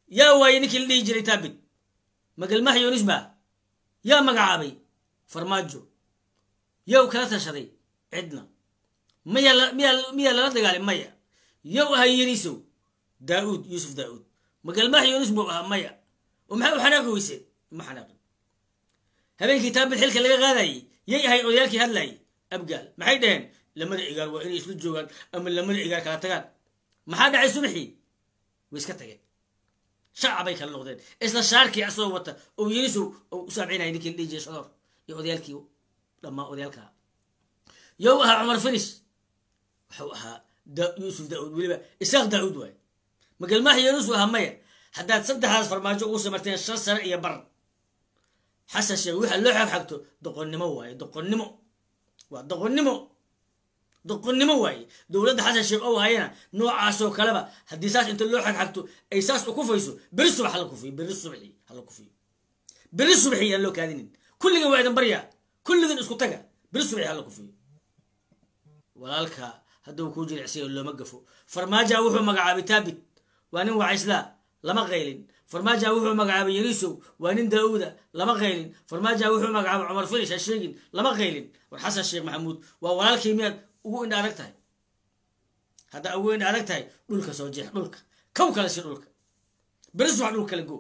yaa waayey ninkii la dhihi jiray taabit magalmaha yunis baa yaa magacaabay farmaajo yow kala tashaday cidna maya miyaa lala dagaalay maya yow ahaa yenisow daauud yuusuf daauud magalmaha yunis buu ahaa maya oo maxay u xanaaqi weyseen ma xanaaqin habeenkii taabit xilka laga qaadayey yay ahay odayaalkii hadlayay abgaal maxay dhaheen lamada cigaar waa inay isla joogaan ama lamada cigaar kala tagaan maxaa dhacay subaxii way iska tageen shacabay kala noqdeen isla shaarkii asagoo wata oo yenisow oo u saamcinaya ninkii la dhihi jiray shadoor iyo odayaalkii dhammaa odayaalkaa yow ahaa cumar finis wuxuu ahaa yuusuf daauud weliba isaaq daauud waay magalmaha yenusu ahaa maya haddaad saddexdaas farmaajo ugu samarteen shan sano iyo bar xasan sheekh waxa loo xagxagto doqonnimo waaye doqonnimo waa doqonnimo doqonnimo waaye dowladda xasan sheekh oo hayana noocaasoo kaleba haddii saas inta loo xagxagto ay saas u kufayso beri subax hala kufiyo beri subaxi hala kufiyo beri subaxi aan loo kaadinin kulligan waa idin baryaa kulligan isku taga beri subaxi hala kufiyo walaalka hadduu kuu jilicsayo looma gafo farmaaja wuxuu magacaabay taabit waa nin wacislaa lama qaylin farmaaja wuxuu magacaabay yenisow waa nin daauuda lama qaylin farmaaja wuxuu magacaabay cumar finish ha sheegin lama qaylin war xasan sheekh maxamuud waa walaalkii miyaad ugu indha adag tahay haddaa ugu indha adag tahay dhulka soo jeex dhulka kow kale si dhulka beris wax dhul kala go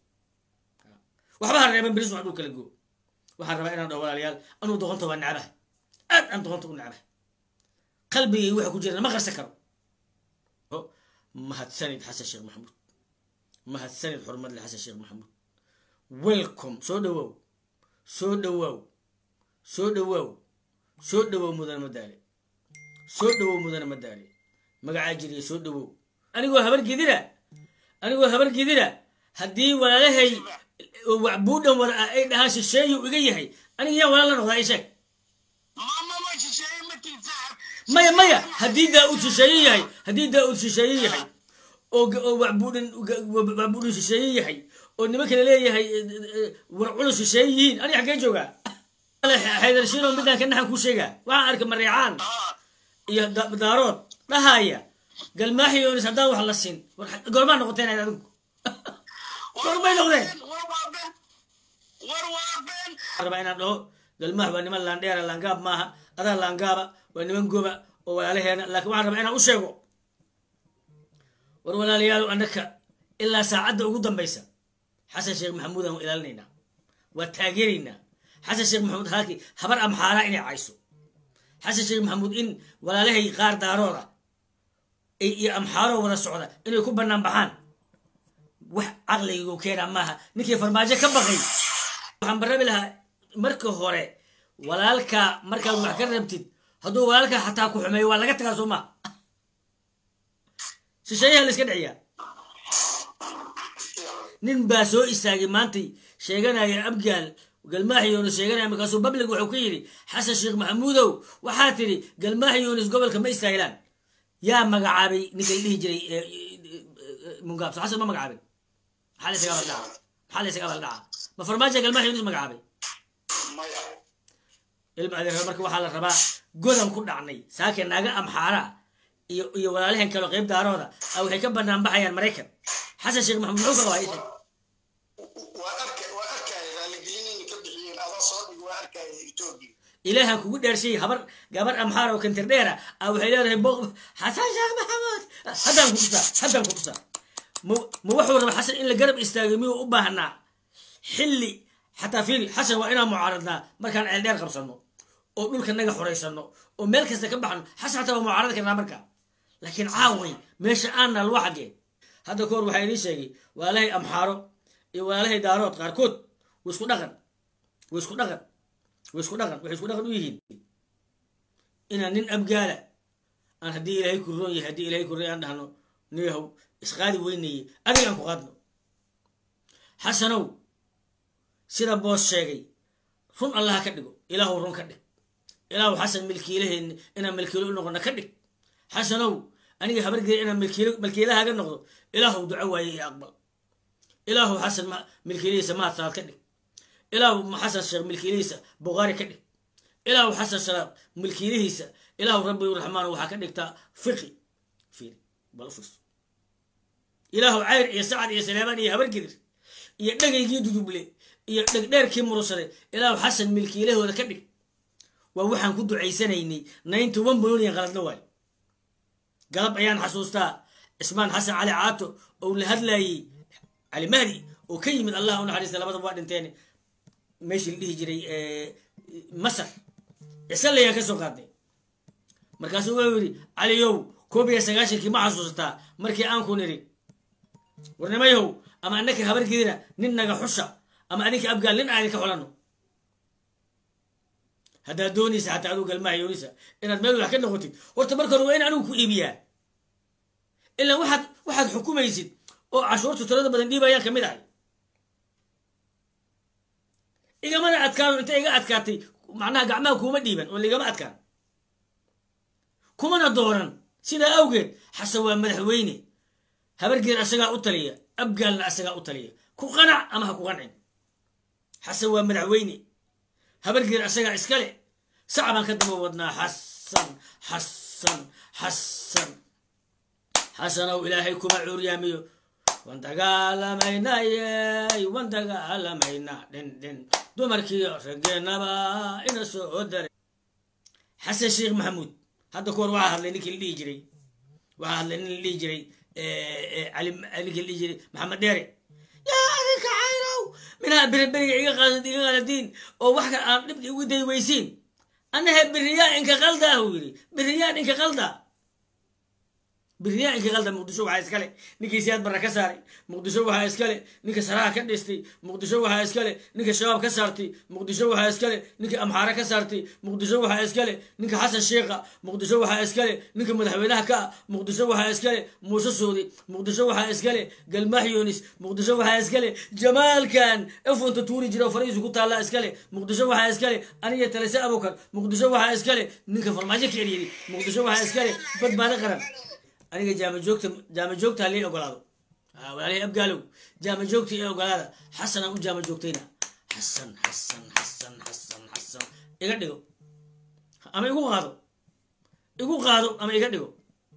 waxba ha reeban beris wax dhul kala go waxaan rabaa inaan dhaho walaalayaal anuu doqonta waa necbahay aad aan doqonta u necbahay qalbigay waxa ku jira ma qarsan karo mahadsanid xasan sheekh maxamuud mahadsanid xurmadle xasan sheekh maxamuud welcome soo dhawow soo dhawow soo dhawow soo dhawow mudane madaale soo dhawow mudane madaale magacaa jiriya soo dhawow anigoo habar gidira anigoo habar gidira haddii walaalahay buudhan war ah ay dhahaan shisheeyu iga yahay aniga yaa walaal la noqdaa i sheeg maya maya haddii daa-uud shisheeye yahay haddii daa-uud shisheeye yahay oo wacbuudhan wacbuudhan shisheeye yahay oo nimanka laleeyahay war culus shisheeye yihiin aniga xaggee joogaa xaydarshiino midaan ka naxan kuu sheegaa waxaan arkay mareecaan iyo daarood dhahaya galmaaxi yoonis haddaan wax la siin goormaa noqoteen ayd adinku goormay noqdeen rabaa inaan dhaho galmaax waa niman laandheera laangaab maaha adaa laangaaba waa niman goba oo walaalaheena laakiin waxaan rabaa inaan u sheego war walaalayaal annaka ilaa saacadda ugu dambaysa xasan sheekh maxamuud aan ilaalinaynaa waa taageeraynaa xasan sheekh maxamuud halkii habar amxaara inay cayso xasan sheekh maxamuud in walaalahay qaar daarooda iyo amxaaro wada socda inay ku bannaan baxaan wax caqligu keenaa maaha ninkii farmaajo ka baqay waxaan barabi lahaa marka hore walaalka markaad wax ka rabtid hadduu walaalka xataa ku xumeeyo waa laga tagaa soo maa shisheeyaha la iska dhiciyaa nin baa soo istaagay maantay sheeganaya abgaal galmaaxi yunis sheeganaya markaasuu bablig wuxuu ka yidhi xasan sheekh maxamuudow waxaa tidhi galmaaxi yunis gobolka ma istaahilaan yaa magacaabay ninka la dhihi jiray mungaabso xasan ma magacaabin maxaa la isaga baldhaca maxaa la isaga baldhaca ma farmaajo galmaaxi yunis magacaabay ilma adeer marka waxaa la rabaa godan ku dhacnay saake naaga amxaara iyo iyo walaalahan kaleo qayb daarooda a waxay ka banaan baxayaan maraykan xasan sheekh maxamuud muxuu ka qabaa isha ilaahan kugu dheershay habar gabar amxaar oo kantir dheera a waxay leedahay bo xasan sheekh maxamuud haddaan ku tusaa haddaan ku tusaa ma ma wuxuu raba xasan in la garab istaagay miyuu u baahnaa xilli xataa fiiri xasan waa inaan mucaaradnaa markaan ceeldheer qabsano oo dhulka naga xoraysano oo meel kasta ka baxno xasan xataa waa mucaarad karnaa marka laakiin caaway meesha aanna lwa xaggee hadda kahor waxaa idiin sheegay walaalahay amxaaro iyo walaalahay daarood qaarkood way isku dhaqan way isku dhaqan way isku dhaqan waxay isku dhaqan u yihiin inaan nin abgaala aan haddii ilaahay ku roon yahay haddii ilahay ku roon aan dhahno niyahow isqaadi weynaye adiga aan ku qaadno xasanow sida boos sheegay run allaha ka dhigo ilaahu run ka dhig ilaahu xasan milkiilaheen inaan milkiilo u noqono ka dhig xasanow aniga habargeeda inaan milkiilahaaga noqdo ilaahu duco waaye iyo aqbal ilaahu xasan milkiilihiisa mahadsaad ka dhig ilaahu xasan sheekh milkiilihiisa buqaari ka dhig ilaahu xasan sheekh milkiilihiisa ilaahu rabbi raxmaan waxaa ka dhigtaa fiqi fiiri bal fiirso ilaahu cayr iyo sacad iyo saleebaan iyo habargidir iyo dhegaygii duduble iyo dhegdheerkii murusade ilaahu xasan milkiilahooda ka dhig waa waxaan ku ducaysanaynay naynta one million qaladna waayo galab ayaan xasuustaa cismaan xasan cali caato oo la hadlayey cali mahdi oo ka yimid allah u naxariista labadaba waa dhinteen meeshii la dhihi jiray masar cisalayaan ka soo qaadnay markaasuu wuxuu yidhi caliyow koob iyo sagaashankii ma xasuusataa markii aan ku niri warnimayahow ama annaka habargidina nin naga xusha ama adinka abgaal nin aadin ka xulanno haddaad doonaysa xataa aduu galmaha yoonisa inaad meel wax ka noqotid horta marka hore waa in anigu ku iibiyaa ilaa waxaad waxaad xukumaysid oo cashuurta tirada badan dhiibayaan ka mid ahay igamana adkaano inta iga adkaatay macnaha gacmaha kuuma dhiiban oo laigama adkaan kumana dooran sidaa awgeed xasan waa madaxweyne habargeed asagaa u taliya abgaalna asagaa u taliya ku qanac ama ha ku qancin xasan waa madaxweyne habargeed asagaa iskale sacbaan ka daba wadnaa xasan xasan xasan xasanow ilaahay kuma cuuryaamiyo wan dagaalamaynayey wan dagaalamaynaa dhin dhin dumarkiiyo raggeenaba ina soo daray xasan sheekh maxamuud hadda ku hor waxaa hadlay ninkii la dhihi jiray waxaa hadlay nin la dhihi jiray ninkii la dhihi jiray maxamed dheere yaa adinka caynow minaa beriberiga iga iga qaladiin oo wax kale aan dhibka igu day weysiin annahe beriyaa inka qalda uu yidhi beriyaan inka qalda beriyaa inka qalda muqdisho waxaa iskale ninkii siyaad barra ka saaray muqdisho waxaa iskale ninka saraha ka dhistay muqdisho waxaa iskale ninka shabaab ka saartay muqdisho waxaa iskale ninka amxaare ka saartay muqdisho waxaa iskale ninka xasan sheekha muqdisho waxaa iskale ninka madaxweynaha ka ah muqdisho waxaa iskale muuse soodi muqdisho waxaa iskale galmaax yoonis muqdisho waxaa iskale jamaalkan efonta tuuri jira oo fariisu ku taalla iskale muqdisho waxaa iskale aniga talese abukar muqdisho waxaa iskale ninka farmaajo ka eriyey muqdisho waxaa iskale badbaado qaran aniga jaamajoogta jaamajoogta halii ogolaado walaalihii abgaalow jaamajoogta ee ogolaada xasanaan u jaamajoogtayna xasan xasan xasan xasan xasan iga dhigo ama igu qaado igu qaado ama iga dhigo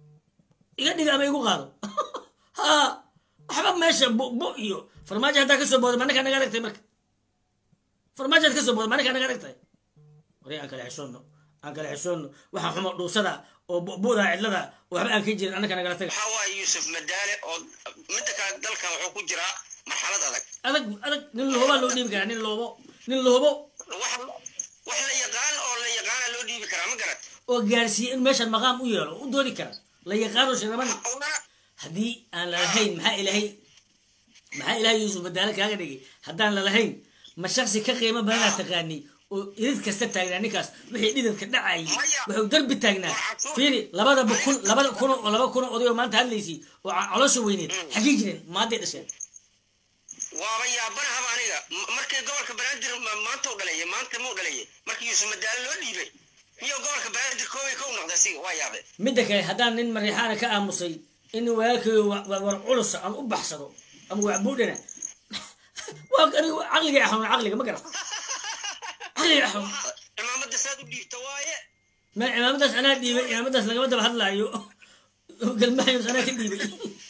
iga dhigo ama igu qaado ha waxba meesha bo iyo farmaajo haddaa kasoo booda manaka naga adagtahay marka farmaajo had kasoo booda manaka naga adagtahay wari aan kala xishoonno aan kala xishoonno waxaa xumo dhuusada oo bu'da cidlada waxba aan ka jirin annaka nagala taga waxaa waaye yuusuf madaale oo midda kale dalka wuxuu ku jiraa marxalad adag adag adag nin lahobaa loo dhiibi karaa nin loobo nin lahobo wax wax la yaqaan oo la yaqaana loo dhiibi karaa ma garat oo gaarsiiye in meeshan maqaam u yeelo u doodi kara la yaqaano shiraban una haddii aan lalahayn maxaa ilahay maxaa ilahay yuusuf madaale kaaga dhigay haddaan lalahayn ma shaksi ka qiimo badanaa taqaani oo irid kasta taagnaa ninkaas wixii dhidadka dhacayay wuxuu darbi taagnaa fiiri labadaba kun labada kun oo laba kun oo oday oo maanta hadlaysay oo caloosha weyneed xagii jireen maaday dhasheen waaba yaabanahaba aniga M- markii gobolka banaadir ma- maanta u dhalaye maanta muu dhalaye markii yuusuf madaale loo dhiibay miyuu gobolka banaadir koobay kow noqda asiga waa yaabe midda kale haddaan nin mariixaana ka aamusay in walaalkayo war culusa aan u baxsado ama wacbuudhana waa aniga caqliga xanuun caqliga ma garan caqliga xanuun cimaamada saad u dhiibta waaye ma cimaamadaas anaa dhiibay cimaamadaas lagama daba hadlaayo galmahayos anaa ka dhiibay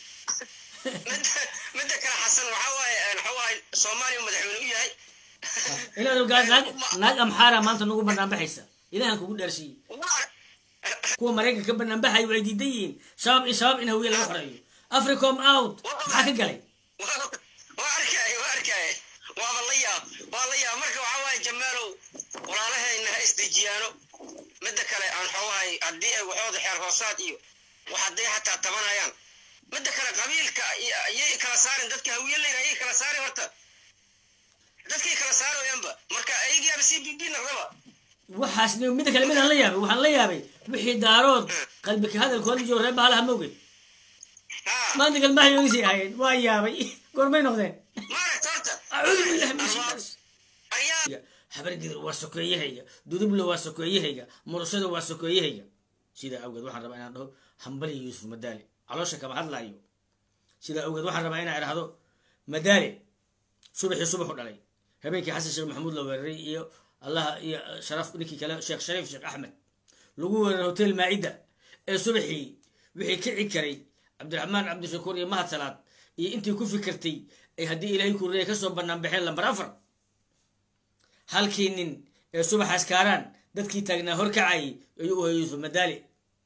midda midda kale xasan waxaa waaye waxaa waaye soomaaliya madaxweyne u yahay inaad ogaa naag naag amxaara maanta nagu banaanbaxaysa ilahan kugu dhaarsiiyey Waa- kuwa maraykanka ka banaanbaxay waxay diidan yihiin shabaab in shabaab in hawiye laga xoreeyo africom out maxaa ka galay waa waa arkaaye waa arkaaye waaba la yaab waa la yaab marka waxaa waaye jamaalow walaalahayna ha isdejiyaano midda kale aan xoogahay haddii ay waxooda xeer hoosaad iyo wax hadday xataa tabanayaan midda kale qabiilka iyo- ayay kala saarin dadka hawiye layra ayay kala saari horta dadkay kala saarayaanba marka ayagiiaba c b b naqdaba waxaas ni- midda kale midaan la yaabay waxaan la yaabay wixii daarood qalbika hadalkooda jiro reer bahalaha mawgeed ha maanta galmaha yoonisay ahaayeen waa yaabay goormay noqdeen maaragta horta acuudu billahi min shaytaan ayaa habargidir waa sokeeyahayga dudublo waa sokeeyahayga murusada waa sokeeyahayga sidaa awgeed waxaan rabaa inaan dhaho hambali yuusuf madaale caloosha kama hadlaayo sidaa awgeed waxaan rabaa inaan idhahdo madaale subaxii subaxu dhalay habeenkii xasan sheekh maxamuud la weeraray iyo allaha iyo sharaf ninkii kale sheekh shariif sheekh axmed lagu weeraray hotel maa'ida ee subaxii wixii kici karay cabdiraxmaan cabdishakuur iyo mahad salaad iyo intii ku fikirtay ay haddii ilaahay kuriya ka soo bannaan baxeen lambar afar halkii nin ee subaxaas kaaraan dadkii taagnaa horkacayay ayuu u hayay yuusuf madaali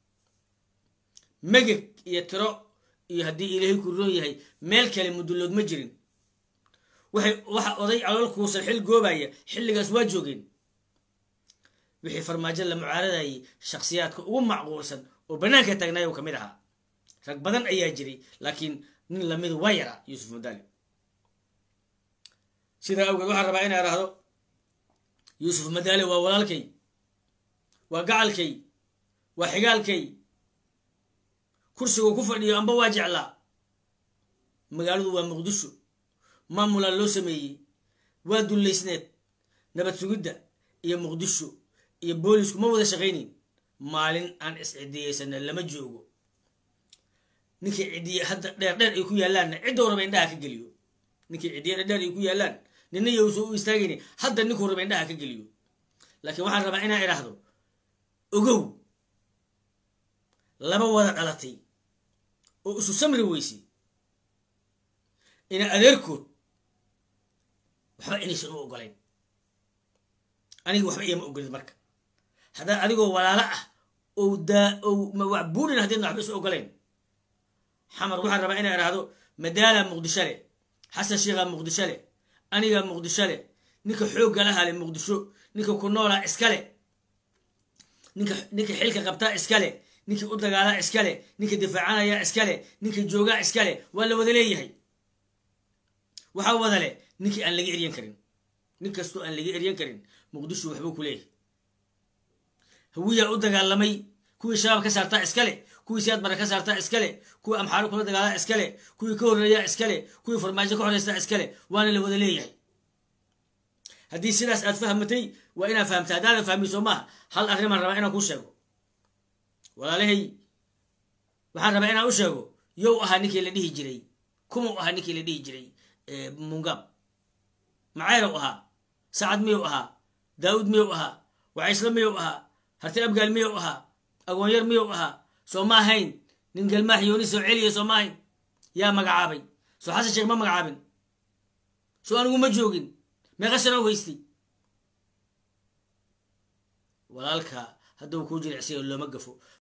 megeg iyo tiro iyo haddii ilaahay ku roon yahay meel kale mudullood ma jirin waxay waxa oday calool kuusan xil goobaya xilligaas waa joogeen wixii farmaajo la mucaaradayay shakhsiyaadka ugu macquulsan oo bannaanka taagnaay u ka mid ahaa rag badan ayaa jiray laakiin nin lamidu waa yaraa yuusuf madaali sidaa awgeed waxaan rabaa inaa idhaahdo yuusuf madaali waa walaalkay waa gacalkay waa xigaalkay kursiguu ku fadhiyo amba waa jeclaa magaaladu waa muqdisho maamulaa loo sameeyey waa dullaysneed nabad sugidda iyo muqdisho iyo boolisku ma wada shaqaynayn maalin aan is-cidiyeysana lama joogo ninkii cidiye hadda dheer dheer ay ku yaallaanna ciddou raba indhaha ka geliyo ninkii cidiye dheer dheer ay ku yaallaan nina yowsa u istaagayni hadda ninkuu raba indhaha ka geliyo laakiin waxaan rabaa inaan idhaahdo ogow laba wada dhalatay oo isu samri weysay ina adeerkood waxba inaysan u ogolayn aniga waxba iyama ogolid marka haddaa adigoo walaalo ah ou daa ou wax buurin haddiidna waxba isu ogolayn xamar waxaan rabaa inaa idhaahdo madaala muqdisho le xasan sheikha muqdisho le aniga muqdisho le ninka xoogga laha le muqdisho ninka ku noolaa iskale ninka ninka xilka qabtaa iskale ninkii u dagaalaa iskale ninka difaacanaya iskale ninka joogaa iskale waa la wada leeyahay waxaa wada leh ninkii aan laga eryan karin nin kastoo aan laga eryan karin muqdisho waxbuu ku leeyahay hawiyaa u dagaalamay kuwii shabaab ka saartaa iskale kuwii siyaad bara ka saartaa iskale kuwii amxaaro kula dagaalaa iskale kuwii ka horreeyaa iskale kuwii farmaajo ka xoreystaa iskale waana la wada leeyahay haddii sidaas aad fahmatay waa inaad fahamta haddaadan fahmin soo maaha hal arrimaan rabaa inaan kuu sheego walaalahay waxaan rabaa inaan u sheego yow ahaa ninkii la dhihi jiray kumau ahaa ninkii la dhihi jiray mungab macayrow ahaa sacad miyou ahaa daawud miyou ahaa wacaysla miyou ahaa harti abgaal miyou ahaa agoonyar miyou ahaa soo ma ahayn nin galmaax yooni soo celiya soo ma ahayn yaa magacaabay soo xasan sheekh ma magacaabin soo anigu ma joogin meeqa sanoo haystay walaalka hadduu kuu jilicsayo looma gafo